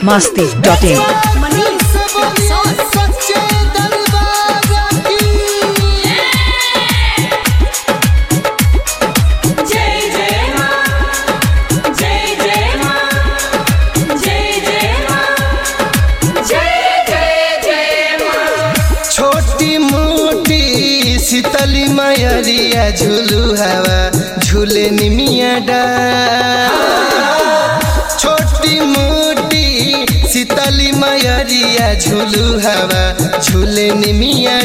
masti dot in. सच्चे दरबार की जय जय मां जय जय मां जय जय मां जय जय जय मां छोटी मोटी शीतली मयरिया झूलू हवा झूले निमिया डार छोटी मोटी शीतली मयरिया झूलू हवा झूले निमिया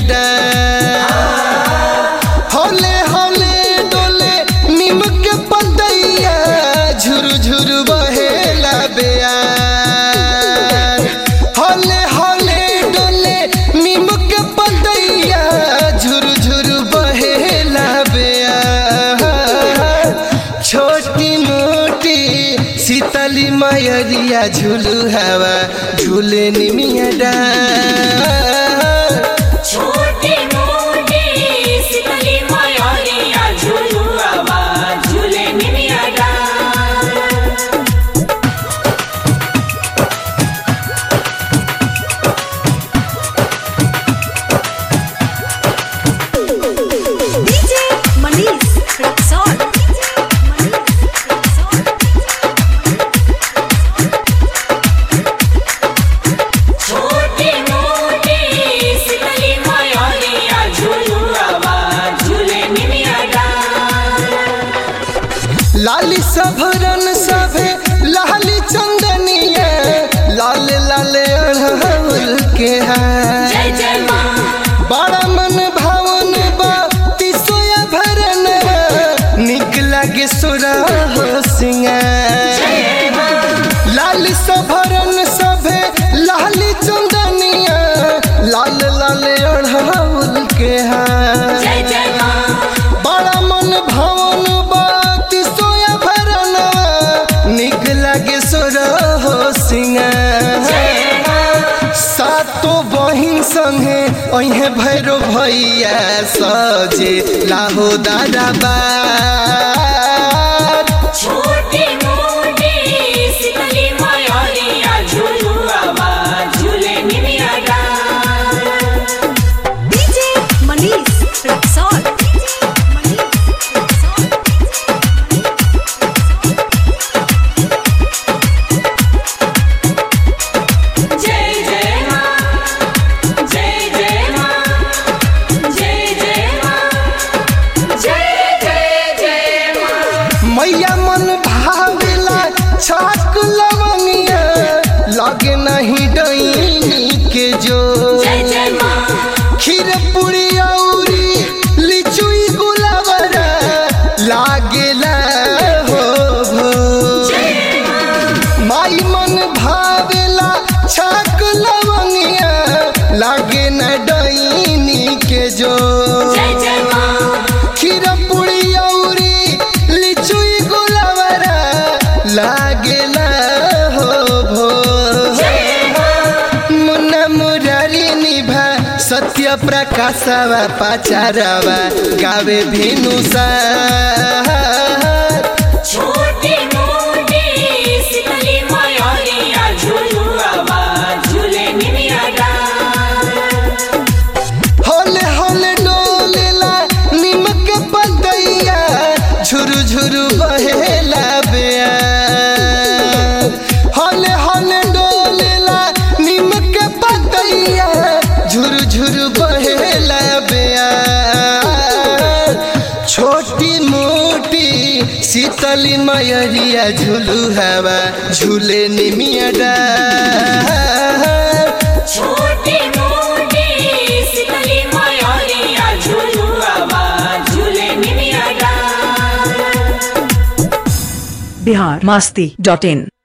डार हौले हौले डोले नीम के पतैया झुरु झुरु बहेला बेयार हौले हौले डोले नीम के पतैया झुरु झुरु बहेला बेयार छोटी मोटी शीतली मयरिया झुलू हवा झूले निमिया डार छोटी मोटी सिकली मयूरिया झूलू आवाज झूले निमिया डाल DJ Manish Rexon. छोटी मोटी सिकली मयूरिया झूलू आवाज झूले निमिया डाल लाली सभरन सभे लाली चंदनिया लाल लाल अड़हुल के हार जय जय मां बड़ा मन भावन बा तिसोया भरन निक लागे सुरा हो सिंगार लाल सभरन सभे लाली चंदनिया लाल लाल अड़हुल के हार जय जय मां बड़ा मन भवन बात सोया भरना निक लगे सोर हो सिंगार सातो बहिन संगे अहे भैरो भैया सजे लाहो दादा बार छोटी मोटी सिकली मयूरिया झूलू आवाज झूले निमिया डाल DJ Manish Rexon. जय जय मां जय जय मां जय जय मां जय जय जय मां मैया मन भावेला छाक लवंगिया लगे नहीं डईनी के जो जय जय मां खीर पूरी औरी लिचुई गुलाबरा लागेला हो भो माई मन भावेला छाक लवंगिया लागे न डईनी के जो जय जय मां खीर पूरी औरी लिचुई गुलाबरा लागेला हो भो मुन्ना मुरारी निभा सत्य प्रकाशवा पाचारवा गावे भेनु छोटी मोटी सिकली मयूरिया झूलू आवाज झूले निमिया डाल होले होले डोलेला निमक पतैया झुरु झुरु बहेला बेया होले होले डोलेला निमक पतैया झुरु झुरु बहेला बेया छोटी मोटी शीतली मयरिया झुलू हवा झूले निमिया डार छोटी मोटी सिकली मयूरिया झूलू आवाज झूले निमिया डाल Bihar masti dot in.